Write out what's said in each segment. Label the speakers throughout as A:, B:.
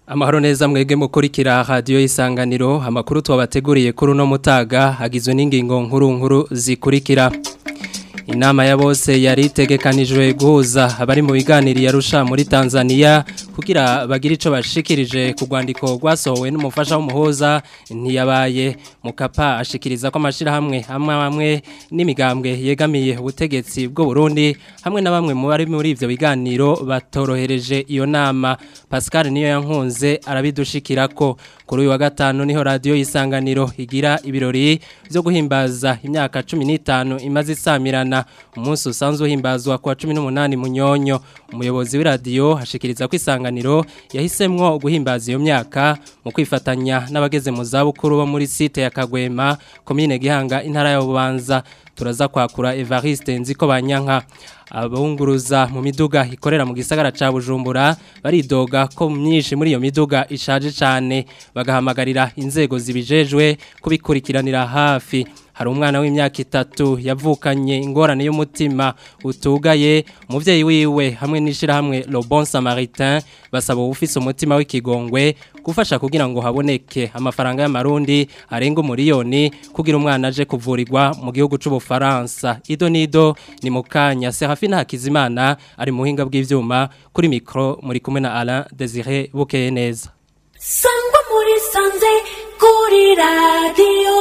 A: Amahoro neza mwege mukurikira radio isanganiro amakuru twabateguriye kuri uno mutaga hagizwe n'ingingo nkuru nkuru zikurikira Inama ya bose yari itegekanijwe guhuza abari mu biganiro yarusha muri Tanzania kugira bagire ico bashikirije ku rwandiko rwasohowe n'umufasha w'umuhoza ntiyabaye mukapa ashikiriza ko amashira hamwe hamwe hamwe n'imigambwe yegamiye ubutegetsi bwo Burundi hamwe na bamwe mu bari muri ivyo biganiro batorohereje iyo nama Pascal niyo yankunze arabidushikirako kuri uyu wa gatanu niho radio isanganiro igira ibirori byo guhimbaza imyaka 15 imaze isamirana umunsi usanzwe uhimbazwa kwa 18 munyonyo umuyobozi w'iradio hashikiriza ko isanganiro yahisemwo guhimbaza iyo myaka mu kwifatanya n'abageze mu zabukuru bo muri site ya Kagwema commune Gihanga intara ya Bubanza turaza kwakura Evariste nziko banyanka abunguruza mu miduga ikorera mu gisagara ca Bujumbura baridoga ko myinshi muri iyo miduga ishaje cyane bagahamagarira inzego zibijejwe kubikurikiranira hafi hari umwana w'imyaka itatu yavukanye ingorane y'umutima utugaye umuvyeyi wiwe hamwe n'ishira hamwe Le Bon Samaritain basaba ufise umutima w'ikigongwe gufasha kugira ngo haboneke amafaranga y'amarundi arenga umuriyoni kugira umwana aje kuvurirwa mu gihugu c'ubufaransa Ido Nido ni mukanya Serafina Hakizimana ari mu buhinga bw'ivyuma kuri micro muri kumwe na Alain Désiré Bukeye neza
B: Sangwa muri sanze kuri radio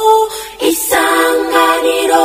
B: isanganiro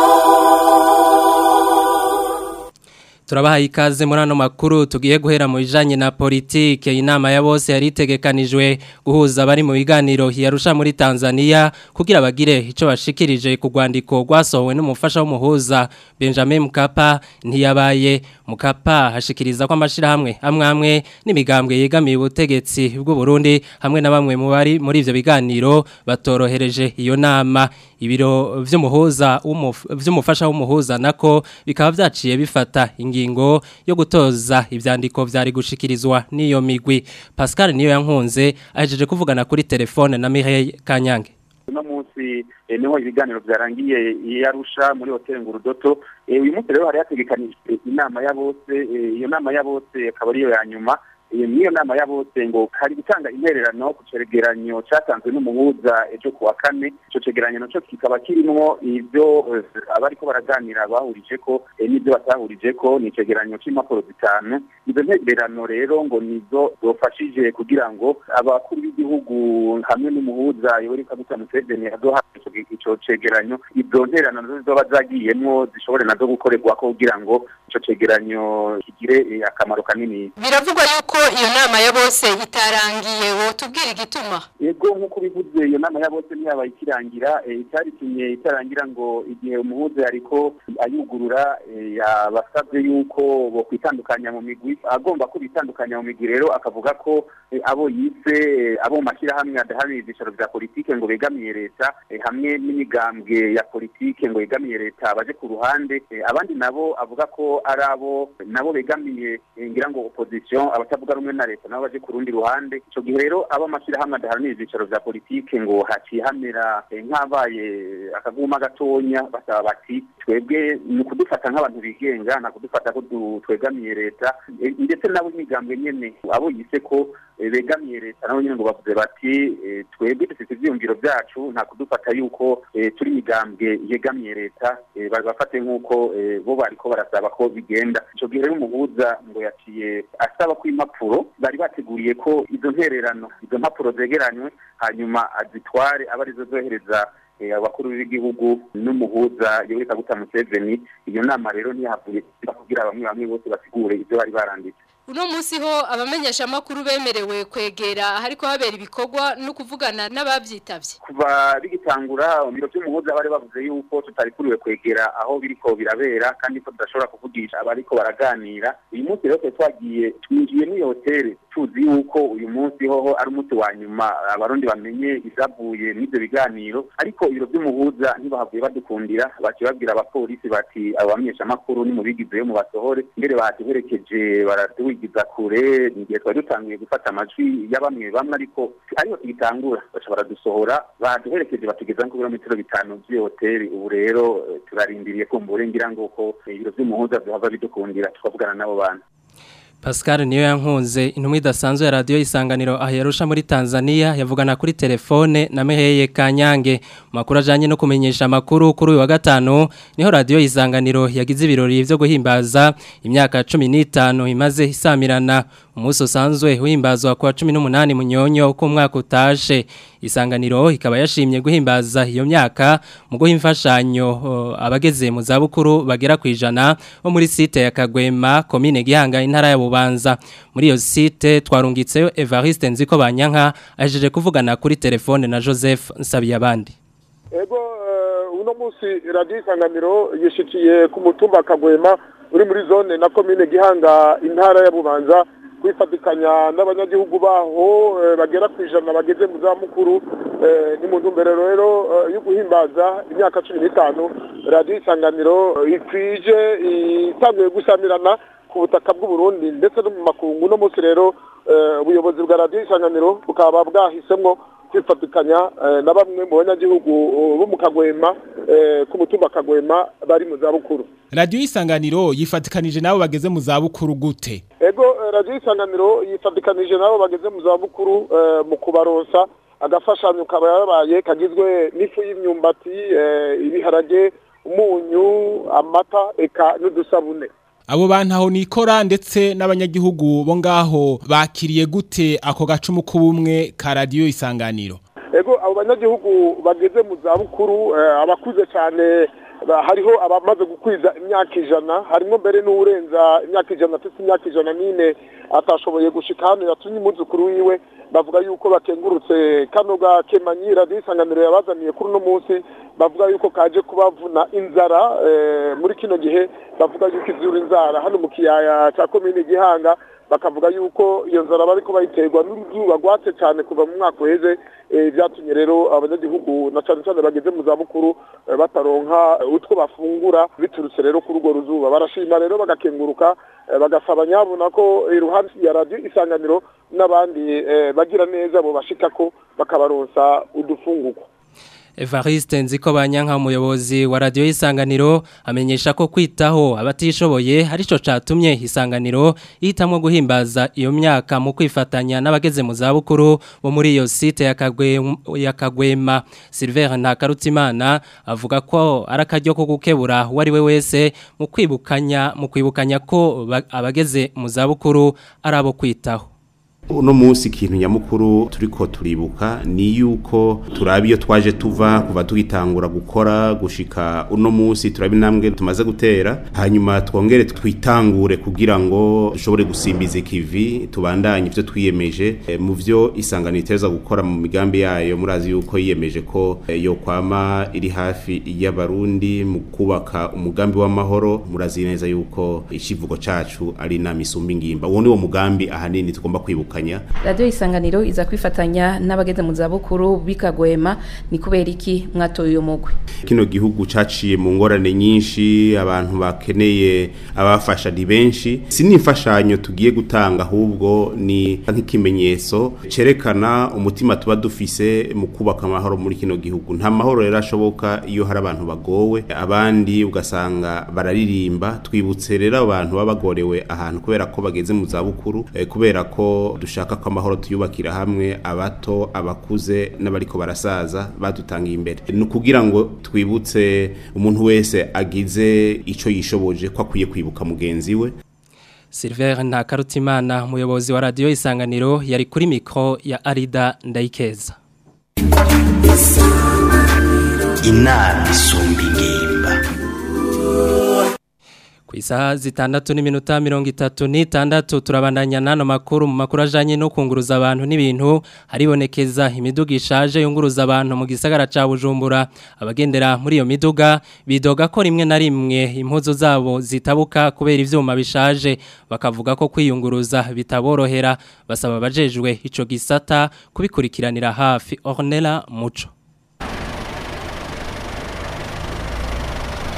A: Turabaha ikaze muri ano makuru tugiye guhera mu bijanye na politike inama ya bose yari itegekanijwe guhuza abari mu biganiro yarusha muri Tanzania kugira bagire ico bashikirije ku rwandiko rwasohowe n'umufasha w'umuhuza Benjamin Mkapa ntiyabaye Mkapa hashikiriza ko amashira hamwe amwe amwe n'imigambwe yegamiye ubutegetsi bw'u Burundi hamwe na bamwe mu bari muri ivyo biganiro batorohereje iyo nama ibiro vy'umuhuza vy'umufasha w'umuhuza nako bikaba vyaciye bifata ingingo yo gutoza ivyandiko vyari gushikirizwa n'iyo migwi Pascal niyo yankunze ahejeje kuvugana kuri telefone na Mireille Kanyange
C: uno munsi niho ibiganiro byarangiye yarusha muri hoteli ngurudoto uyu munsi rero hari hategekanijwe inama ya bose iyo nama ya bose akaba ariyo ya nyuma niyo nama ya bose ngo hari gutanga intererano ku cegeranyo cyatanzwe n'umuhuza ejo kuwa kane ico cegeranyo naco kikaba kirimwo ivyo abariko baraganira bahurije ko n'ivyo batahurije ko ni icegeranyo c'impapuro zitanu izo ntererano rero ngo nizo zofashije kugira ngo abakuru b'igihugu hamwe n'umuhuza yoweri kaguta museveni azoha ico cegeranyo izo ntererano zizoba zagiyemwo zishobore nazo gukorerwako kugira ngo ico cegeranyo kigire akamaro kanini
D: biravugwa yuko iyo nama ya bose itarangiye wotubwira igituma
C: yego nk'uko bivuze iyo nama ya bose ntiyabaye ikirangira itaritumye itarangira ngo igihe umuhuza yariko ayugurura yabasabye yuko bo kwitandukanya mu migwi agomba ko bitandukanya mu migwi rero akavuga ko abo yise abo mu mashyirahamwe adaharanira ibyicaro bya politike ngo begamiye leta hamwe n'imigambwe ya politike ngo yegamiye leta baje ku ruhande abandi nabo avuga ko ari abo nabo begamiye ngira ngo opposition abatavuga rumwe na leta nabo baje ku rundi ruhande ico gihe rero abo amashyirahamwe adaharanira ibyicaro bya politike ngo haciye hamera nk'abaye akaguma gatonya basaba bati twebwe ni ukudufata nk'abantu bigenga nta kudufata ko twegamiye leta ndetse nabo imigambwe nyene abo yise ko begamiye leta nabo nyene ngo bavuze bati twebwe dufite ivyiyumviro vyacu nta kudufata yuko turi imigambwe yegamiye leta bafate nk'uko bo bariko barasaba ko bigenda ico gihe rero umuhuza ngo yaciye asaba ko impapuro bari bateguriye ko izo ntererano izo mpapuro zegeranywe hanyuma azitware aba arizo zohereza abakuru b'igihugu n'umuhuza yoweri kaguta museveni iyo nama rero ntiyahavuye kugira bamwe bamwe bose basigure ibyo bari baranditse
D: uno munsi ho abamenyesha makuru bemerewe kwegera hariko habera ibikorwa no kuvugana n'abavyitavye
C: kuva bigitangura biro by'umuhuza bari bavuze yuko tutarikuriwe kwegera aho biriko birabera kandi ko tudashobora kuvugisha abariko baraganira uyu munsi rero twagiye twinjiye muri hoteli tuzi yuko uyu munsi hoho ari umunsi wa nyuma abarundi bamenye izavuye n'ivyo biganiro ariko ibiro by'umuhuza ntibahavuye badukundira baciye babwira abapolisi bati abo bamenyeshamakuru nimubigizeyo mu basohore mbere baduherekeje baratuwigiza kure igihe twari dutanguye gufata amajwi ya bamwe bamwe ariko ariho tugitangura baca baradusohora baduherekeje batugeza ku birometero bitanu by'iyo hoteli ubu rero turarindiriye kumva uburengira ngo ko ibiro by'umuhuza byohava bidukundira tukavugana n'abo bantu
A: Pascal niyo yankunze intumwa idasanzwe ya radio isanganiro aherusha muri Tanzania yavugana kuri telefone na Meheye Kanyange makuru ajanye no kumenyesha makuru kuri uyu wa gatano niho radio isanganiro yagize ibirori byo guhimbaza imyaka 15 imaze isamirana umunsi usanzwe uhimbazwa kwa 18 munyonyo ku mwaka utashe isanganiro ikaba yashimye guhimbaza iyo myaka mu guha imfashanyo uh, abageze mu zabukuru bagera ku ijana bo muri site ya Kagwema komine Gihanga intara ya Bubanza muri iyo site twarungitseyo Evariste Nziko Banyanka ajeje kuvugana kuri telefone na Joseph Nsabiyabandi
E: ego uno munsi radio isanganiro yishikiye ku mutumba Kagwema uri muri zone na komine Gihanga intara ya Bubanza kwifatikanya n'abanyagihugu baho bagera ku ijana bageze mu zamukuru ni mu ntumbero rero yo guhimbaza imyaka cumi n'itanu radiyo isanganiro ikwije itanguye gusamirana ku butaka bw'uburundi ndetse no mu makungu uno munsi rero ubuyobozi bwa radiyo isanganiro bukaba bwahisemo kwifatikanya na bamwe mu banyagihugu bo mu kagwema ku mutumba kagwema bari mu zabukuru
F: radiyo isanganiro yifatikanije nabo bageze mu zabukuru gute
E: ego radiyo isanganiro yifatikanije nabo bageze mu zabukuru mu kubaronsa agafashanyo kaba yarabaye kagizwe n'ifu y'imyumbati ibiharage umunyu amata eka n'udusabune
F: abo bantu aho nikora ndetse n'abanyagihugu bo ngaho bakiriye gute ako gacumu k'ubumwe ka radiyo isanganiro
E: ego abo banyagihugu bageze mu zabukuru abakuze cyane hariho abamaze gukwiza imyaka ijana harimo mbere n'urenza imyaka ijana afite imyaka ijana n'ine atashoboye gushika hano yatumye umwuzukuru wiwe bavuga yuko bakengurutse kano gakemanyi radiyo isanganiro yabazaniye kuri uno munsi bavuga yuko kaje kubavuna inzara muri kino gihe bavuga yuko izura inzara hano mu kiyaya cya komine gihanga bakavuga yuko iyo nzara bariko bayiterwa n'uruzuba rwatse cyane kuva mu mwaka uheze byatumye rero abanyagihugu na cyane cyane bageze mu zabukuru bataronka utwo bafungura biturutse rero kuri urwo ruzuba barashima rero bagakenguruka bagasaba nyabona ko iruhande ya radiyo isanganiro n'abandi bagira neza bo bashika ko bakabaronsa udufungurwa
A: Evariste nziko banyanka umuyobozi wa radio isanganiro amenyesha ko kwitaho abatishoboye arico catumye isanganiro yitamwe guhimbaza iyo myaka mu kwifatanya n'abageze mu zabukuru bo muri iyo site ya Kagwema ya Kagwema Silver Ntakarutimana avuga ko arakaryo ko gukebura wari we wese mu kwibukanya mu kwibukanya ko abageze mu zabukuru arabo kwitaho
G: uno munsi ikintu nyamukuru turiko turibuka ni yuko turaba iyo twaje tuva kuva tugitangura gukora gushika uno munsi turaba intambwe tumaze gutera hanyuma twongere twitangure kugira ngo dushobore gusimbiza ikivi tubandanye ivyo twiyemeje e, mu vyo isangano iteza gukora mu migambi yayo murazi yuko yiyemeje ko e, yo kwama iri hafi y'abarundi mu kubaka umugambi w'amahoro murazi neza yuko ikivugo cacu ari inama isumba ingimba uwo ni wo mugambi ahanini tugomba kwibuka kwifatanya
H: radio isanganiro iza kwifatanya n'abageze mu zabukuru bikagwema ni kubera iki mwatoye uyo mugwe
G: kino gihugu caciye mu ngorane nyinshi abantu bakeneye abafasha ni benshi si n'imfashanyo tugiye gutanga ahubwo ni nk'ikimenyetso cerekana umutima tuba dufise mu kubaka amahoro muri kino gihugu nta mahoro rero ashoboka iyo hari abantu bagowe abandi ugasanga bararirimba twibutse rero abantu baba bagorewe ahantu kubera ko bageze mu zabukuru eh, kubera ko dushaka ko amahoro tuyubakira hamwe abato abakuze n'abariko barasaza badutangiye imbere ni ukugira ngo twibutse umuntu wese agize ico yishoboje ko akwiye kwibuka mugenzi we
A: Silver Ntakarutimana umuyobozi wa radio Isanganiro yari kuri mikro ya Arida Ndayikeza
I: inama isumba ingimba
A: Isaha zitandatu n'iminota mirongo itatu n'itandatu turabandanya n'ano makuru mu makuru ajyanye no kunguruza abantu n'ibintu haribonekeza imiduga ishaje yunguruza abantu mu gisagara cya bujumbura abagendera muri iyo miduga bidoga ko rimwe na rimwe impuzu zabo zitabuka kubera ibyuma bishaje bakavuga ko kwiyunguruza bitaborohera basaba abajejwe icyo gisata kubikurikiranira hafi ornera muco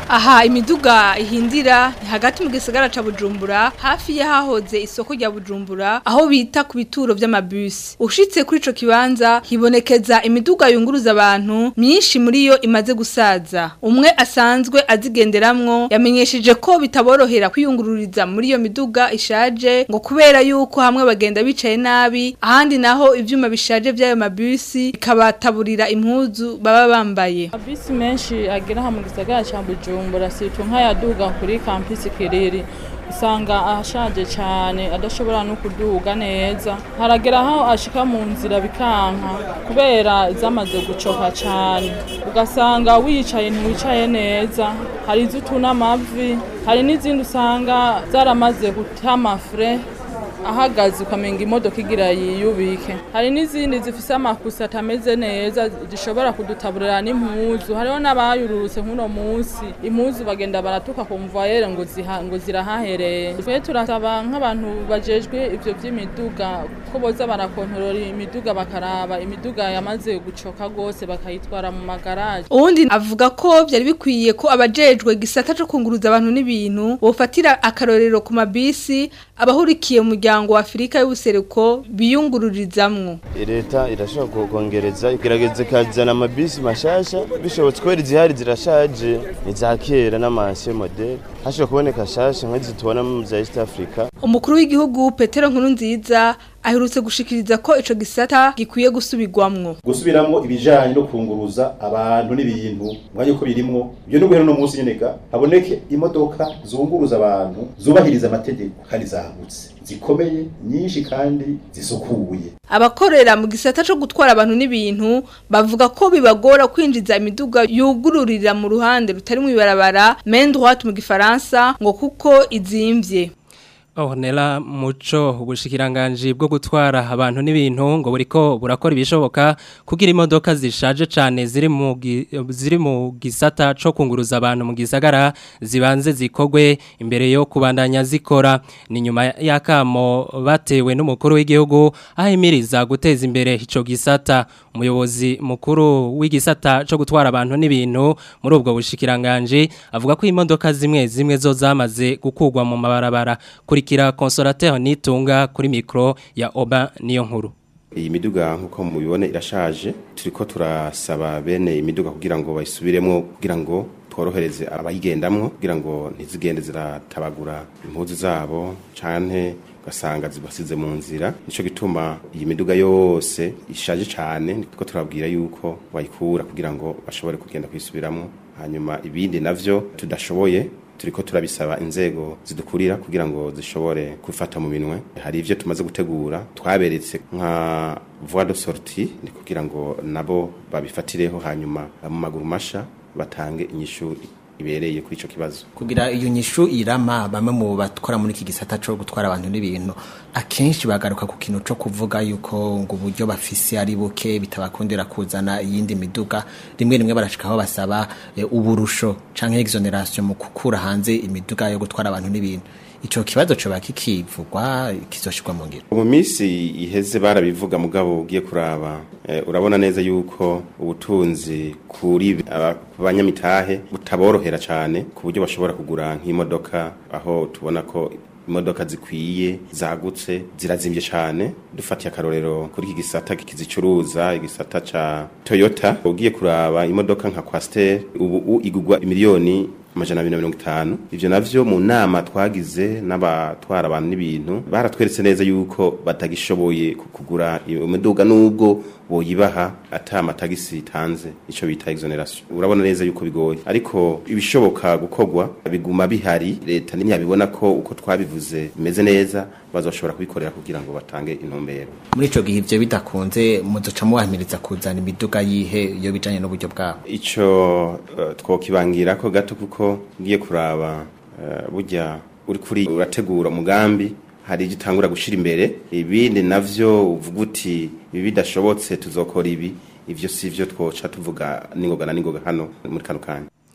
J: aha imiduga ihindira ni hagati mu gisagara ca Bujumbura hafi y'ahahoze isoko rya Bujumbura aho bita ku bituro vy'amabus ushitse kuri ico kibanza hibonekeza imiduga yunguruza abantu myinshi muri yo imaze gusaza umwe asanzwe azigenderamwo yamenyesheje ko bitaborohera kwiyungururiza muri iyo miduga ishaje ngo kubera yuko hamwe bagenda bicaye nabi ahandi naho ivyuma bishaje vy'ayo mabusi bikabataburira impuzu baba bambaye
K: Abisi menshi agera aha mu gisagara ca Bujumbura situ nk'ayaduga kuri campus Kiriri usanga ashaje cyane adashobora no kuduga neza haragera aho ashika mu nzira bikanka kubera zamaze gucoka cyane ugasanga wicaye ntiwicaye neza hari izutuna amavi hari n'izindi usanga zaramaze gutama fre ahagaze ukamenga imodoka igira yiyubike hari n'izindi zifise amakusa atameze neza zishobora kudutaburira n'impuzu hariho n'abayururutse nk'uno munsi impuzu bagenda baratuka ku mvayere ngo ziha ngo zirahahereye twe turasaba nk'abantu bajejwe ivyo vy'imiduga ko boza barakontorora imiduga bakaraba imiduga yamaze gucoka gose bakayitwara mu magaraje
J: uwundi avuga ko byari bikwiye ko abajejwe gisata cyo kunguruza abantu n'ibintu bofatira akarorero ku mabisi abahurikiye mu muryango wa Afrika y'ubuseruko biyungururizamwo
L: leta irashobora kongereza igerageza ikazana amabisi mashasha bishobotse kubera izihari zirashaje iza kera n'amansiyo modeli hashobora kuboneka shasha nk'izi tubona mu za east africa
J: umukuru w'igihugu petero nkuru nziza aherutse gushikiriza ko ico gisata gikwiye gusubirwamwo
M: gusubiramwo ibijanye no kunguruza abantu n'ibintu mwanya uko birimwo ibyo n'ubuhero no munsi nyeneka haboneke imodoka zunguruza abantu zubahiriza amategeko kandi zagutse zikomeye nyinshi kandi zisukuye
J: abakorera mu gisata cyo gutwara abantu n'ibintu bavuga ko bibagora kwinjiza imiduga yugururira mu ruhande rutari mu ibarabara main droite mu gifaransa ngo kuko izimvye
A: Ornella muco ubushikiranganji bwo gutwara abantu n'ibintu ngo buriko burakora ibishoboka kugira imodoka zishaje cyane ziri mu ziri mu gisata co kunguruza abantu mu gisagara zibanze zikogwe imbere yo kubandanya zikora ni nyuma yakamo batewe n'umukuru w'igihugu ahimiriza guteza imbere ico gisata umuyobozi mukuru w'igisata co gutwara abantu n'ibintu muri ubwo bushikiranganji avuga ko imodoka zimwe zimwe zo zamaze gukugwa mu mabarabara kuri kurikira consolateur nitunga kuri micro ya Oba niyo nkuru
N: iyi miduga nkuko mubibone irashaje turiko turasaba bene imiduga kugira ngo bayisubiremo kugira ngo tworohereze abayigendamwo kugira ngo ntizigende ziratabagura impuzu zabo canke ugasanga zibasize mu nzira nico gituma iyi miduga yose ishaje cyane niko turabwira yuko bayikura kugira ngo bashobore kugenda kwisubiramo hanyuma ibindi navyo tudashoboye turiko turabisaba inzego zidukurira kugira ngo zishobore gufata mu minwe hari ivyo tumaze gutegura twaberetse nka voie de sortie ni kugira ngo nabo babifatireho hanyuma mu maguru masha batange inyishu ibereye kuri ico kibazo
O: kugira iyo nyishu irama bamwe mu batwara muri iki gisata cyo gutwara abantu n'ibintu akenshi bagaruka ku kintu cyo kuvuga yuko ngo uburyo bafise ari buke bitabakundira kuzana iyindi miduga rimwe rimwe barashikaho basaba e, uburusho canke exoneration mu kukura hanze imiduga yo gutwara abantu n'ibintu ico kibazo coba kikivugwa kizoshirwa mu ngiro
N: mu minsi iheze barabivuga mugabo ugiye kuraba e, urabona neza yuko ubutunzi kuri abanyamitahe butaborohera cyane ku buryo bashobora kugura nk'imodoka aho tubona ko imodoka zikwiye zagutse zirazimvye cyane dufatiye akarorero kuri iki gisata kizicuruza igisata ca Toyota ugiye kuraba imodoka nka Quaster ubu igugwa miliyoni amajana abiri na mirongo itanu ivyo navyo mu nama twagize n'abatwara abantu n'ibintu baratweretse neza yuko batagishoboye kugura imiduga n'ubwo boyibaha ata amatagisi itanze ico bita exoneration urabona neza yuko bigoye ariko ibishoboka gukogwa biguma bihari leta nimyabibona ko uko twabivuze bimeze neza bazoshobora kubikorera kugira ngo batange intumbero
O: muri ico gihe ivyo bidakunze muzoca muhamiriza kuzana imiduga yihe iyo bijanye n'uburyo bwabo
N: ico uh, twokibangira ko gato kuko ngiye kuraba uh, burya uri kuri urategura umugambi hari igitangura gushira imbere ibindi navyo uvuga uti ibi bidashobotse tuzokora ibi ivyo sivyo twoca tuvuga ningoga na ningoga hano muri kano kanya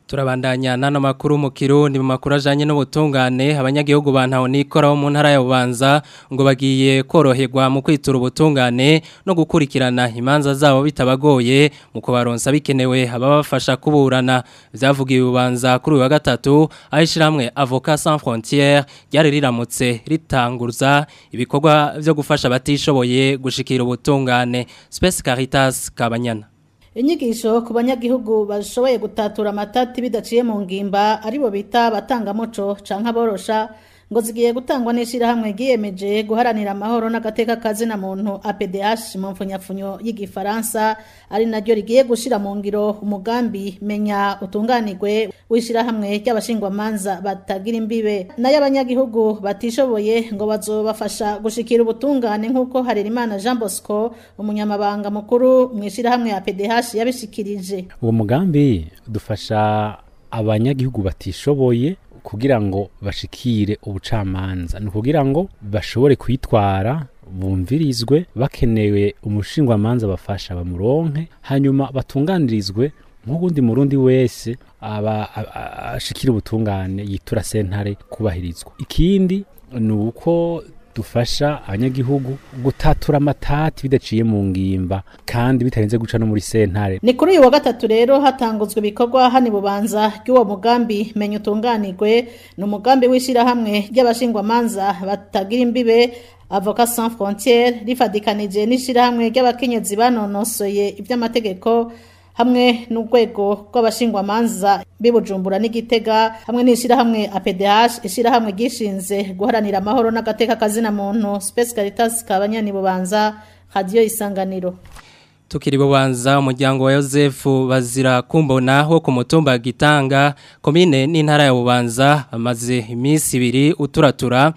A: Turabandanya nano makuru mu Kirundi mu makuru ajanye n'ubutungane abanyagihugu bantaho nikora mu ntara ya Bubanza ngo bagiye koroherwa mu kwitura ubutungane no gukurikirana imanza zabo bitabagoye mu kubaronsa bikenewe ababafasha kuburana vyavugiye Bubanza kuri uyu wa gatatu ahishiramwe Avocat Sans Frontières ryari riramutse ritanguza ibikorwa vyo gufasha batishoboye gushikira ubutungane Space Caritas Kabanyana
P: inyigisho ku banyagihugu bashoboye gutatura amatati bidaciye mu ngimba aribo bita batangamuco canke aborosha ngo zigiye gutangwa n'ishirahamwe ryiyemeje guharanira amahoro n'agateka kazina muntu APDH mu mfunyafunyo y'igifaransa ari naryo rigiye gushira mu ngiro umugambi menya utunganirwe w'ishirahamwe ry'abashingwamanza batagira imbibe nayo abanyagihugu batishoboye ngo bazobafasha gushikira ubutungane nk'uko Harerimana Jean Bosco umunyamabanga mukuru mu ishirahamwe APDH yabishikirije
Q: uwo mugambi dufasha abanyagihugu batishoboye kugira ngo bashikire ubucamanza ni ukugira ngo bashobore kwitwara bumvirizwe bakenewe umushingwamanza bafasha bamuronke hanyuma batunganirizwe nk'ubundi murundi wese aba ashikira ubutungane yitura sentare kubahirizwa ikindi ni uko dufasha abanyagihugu gutatura amatati bidaciye mu ngimba kandi bitarenze guca no muri sentare
P: ni kuri uyu wa gatatu rero hatanguzwe ibikorwa hani bubanza ry'uwo mugambi menya utunganirwe ni umugambi w'ishyirahamwe ry'abashingwamanza batagira imbibe avoka sans frontiere rifadikanije n'ishyirahamwe ry'abakenyezi banonosoye iby'amategeko hamwe n'urwego rw'abashingwamanza bibujumbura n'igitega hamwe n'ishyirahamwe APDH ishyirahamwe gishinze guharanira amahoro n'agateka kazina muntu Space Caritas kabanyani bubanza radio isanganiro
A: Tukiri bubanza umuryango wa Yosefu bazira kumbona wo ku mutumba gitanga komine n'intara ya bubanza amaze iminsi ibiri uturatura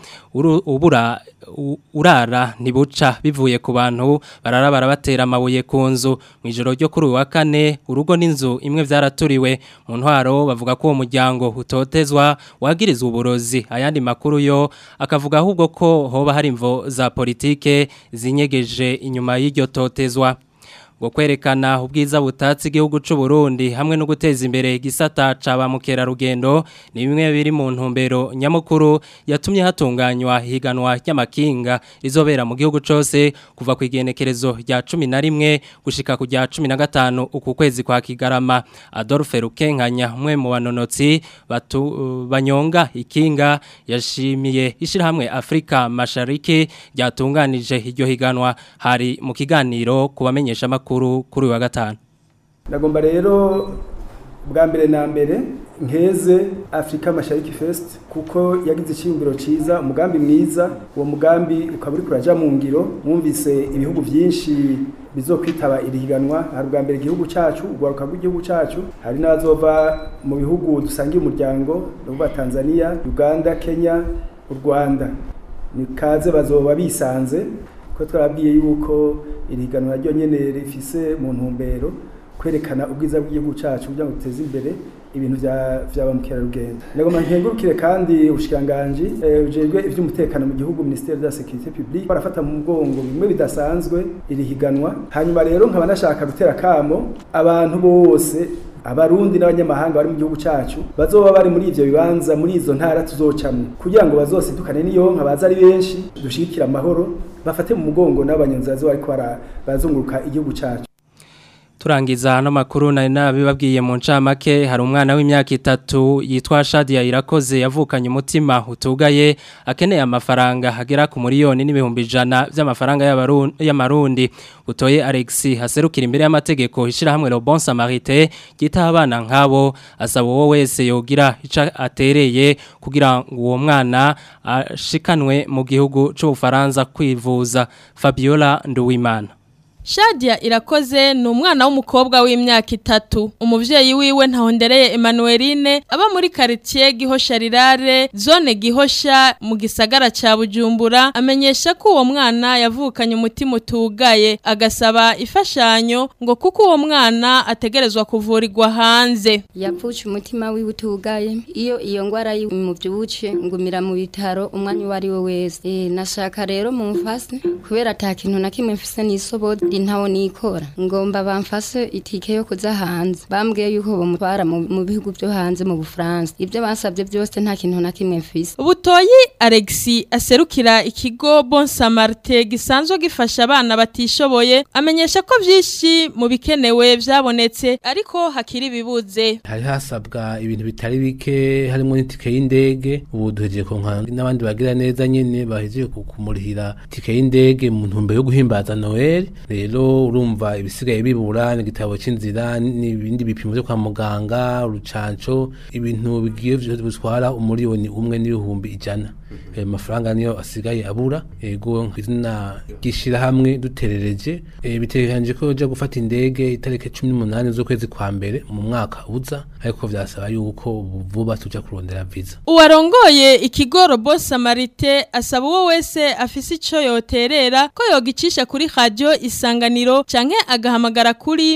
A: ubura urara ntibuca bivuye ku bantu barara barabatera amabuye ku nzu mu ijoro ryo kuri uyu wa kane urugo n'inzu imwe byaraturiwe mu ntwaro bavuga ko uwo muryango utotezwa wagirizwa uburozi ayandi makuru yo akavuga ahubwo ko hoba hari imvo za politike zinyegeje inyuma y'iryo totezwa ngo kwerekana ubwiza butatse igihugu cy'u Burundi hamwe no guteza imbere igisata caba mukerarugendo ni bimwe biri mu ntumbero nyamukuru yatumye hatunganywa higanwa ry'amakinga rizobera mu gihugu cyose kuva ku igenekerezo rya 11 gushika ku rya 15 uku kwezi kwa Kigarama Adolphe Rukenkanya umwe mu banonotsi batu uh, banyonga ikinga yashimiye ishirahamwe Afrika Mashariki ryatunganije iryo higanwa hari mu kiganiro kubamenyesha makuru kuri wa gatanu
R: ndagomba rero bwa mbere na mbere nkeze Afrika Mashariki Fest kuko yagize icyumviro ciza umugambi mwiza uwo mugambi ukaba uri kuraja mu ngiro mwumvise ibihugu byinshi bizokwitaba irihiganwa hari bwa mbere igihugu cyacu ugwaruka rw'igihugu cyacu hari n'abazova mu bihugu dusangiye umuryango ndavuga Tanzania Uganda Kenya u Rwanda ni kaze bazoba bisanze ko twarabwiye yuko iriganwa ryo nyene rifise mu ntumbero kwerekana ubwiza bw'igihugu cyacu kugira ngo duteze imbere ibintu vya vya bamukerarugendo ndagoma nkengurukire kandi ubushikanganje ujejwe eh, ivy'umutekano mu gihugu ministère de la sécurité publique barafata mu mugongo bimwe bidasanzwe iri higanwa hanyuma rero nkaba nashaka gutera kamo abantu bose abarundi n'abanyamahanga bari mu gihugu cyacu bazoba bari muri ivyo bibanza muri izo ntara tuzocamwe kugira ngo bazosidukane niyo nka baza ari benshi dushigikira amahoro bafate mu mugongo n'abanyonzazi bariko barazunguruka igihugu cyacu
A: turangiza hano makuru nari nabibabwiye mu ncamake hari umwana w'imyaka itatu yitwa Shadia Irakoze yavukanye umutima utugaye akeneye amafaranga hagera ku miliyoni n'ibihumbi ijana by'amafaranga y'amarundi utoye Alexi haserukira imbere y'amategeko ishirahamwe Le Bon Samaritain gita abana nkabo asaba uwo wese yogira ica atereye kugira ngo uwo mwana ashikanwe mu gihugu c'ubufaransa kwivuza Fabiola Nduwimana
S: Shadia irakoze ni umwana w'umukobwa w'imyaka itatu umuvyeyi wiwe ntahondereye Emmanueline aba muri quartier Gihosha Rirare zone Gihosha mu gisagara ca Bujumbura amenyesha ko uwo mwana yavukanye umutima utugaye agasaba ifashanyo ngo kuko uwo mwana ategerezwa kuvurirwa hanze
T: yapfuce umutima wiwe utugaye iyo iyo ngwara yimuvyuce ngumira mu bitaro umwanya wari we wese e, nashaka rero mumfase kubera ata kintu na kimwe mfise nisobode ndi ntawo nikora ngomba bamfase itike yo kuza hanze bambwiye yuko bomutwara mu mu bihugu byo hanze mu Bufaransa ibyo basabye byose nta kintu na kimwe mfise
S: Butoyi Alexi aserukira ikigo Bon Samaritain gisanzwe gifasha abana batishoboye amenyesha ko vyinshi mu bikenewe vyabonetse ariko hakiri bibuze
U: hari hasabwa ibintu bitari bike harimo n'itike y'indege ubu duhejeje konka n'abandi bagira neza nyene bahejeje ku- kumurihira itike y'indege mu ntumbero yo guhimbaza Noel rero urumva ibisigaye bibura n'igitabo c'inzira n'ibindi bipimo byo kwa muganga urucanco ibintu bigiye vyose bitwara umuriyoni umwe n'ibihumbi ijana ayo mafaranga niyo asigaye abura ego izina ry'ishirahamwe duterereje eh, bitegekanije ko ja gufata indege itariki cumi n'umunani z'ukwezi kwa mbere mu mwaka uza ariko vyasaba yuko vuba tuja kurondera visa
S: Uwarongoye ikigo Robo Samarite asaba uwo wese afise ico yoterera ko yogicisha kuri radio isanganiro canke agahamagara kuri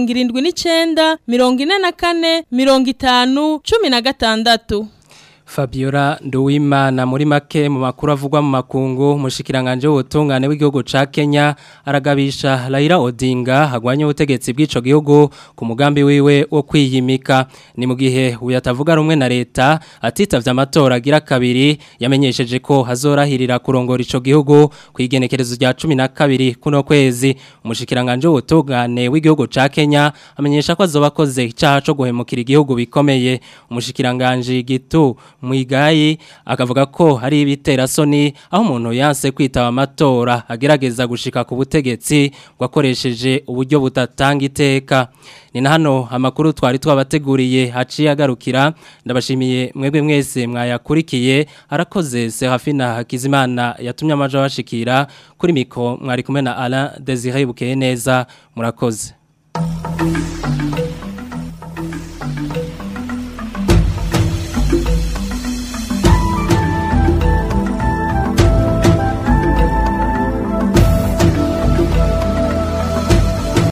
S: 79 44 50 16
A: Fabiola Nduwimana muri make mu makuru avugwa mu makungu mushikiranganje w'ubutungane w'igihugu ca Kenya aragabisha Raila Odinga hagwanye ubutegetsi bw'ico gihugu ku mugambi wiwe wo kwiyimika ni mu gihe uyatavuga rumwe na leta atitavye amatora agira kabiri yamenyesheje ko hazorahirira kurongora ico gihugu kwigenekerezo rya 12 kuno kwezi umushikiranganje w'ubutungane w'igihugu ca Kenya amenyesha ko azobakoze icaha co guhemukira igihugu bikomeye umushikiranganje gitu Mwigayi akavuga ko hari ibitera soni aho umuntu yanse kwitaba amatora agerageza gushika ku butegetsi gwakoresheje uburyo butatanga iteka ni na hano amakuru twari twabateguriye haciye agarukira ndabashimiye mwebwe mwese mwayakurikiye arakoze Serafina Hakizimana yatumye amaje bashikira kuri miko mwari kumwe na Alain Desire Bukeye neza murakoze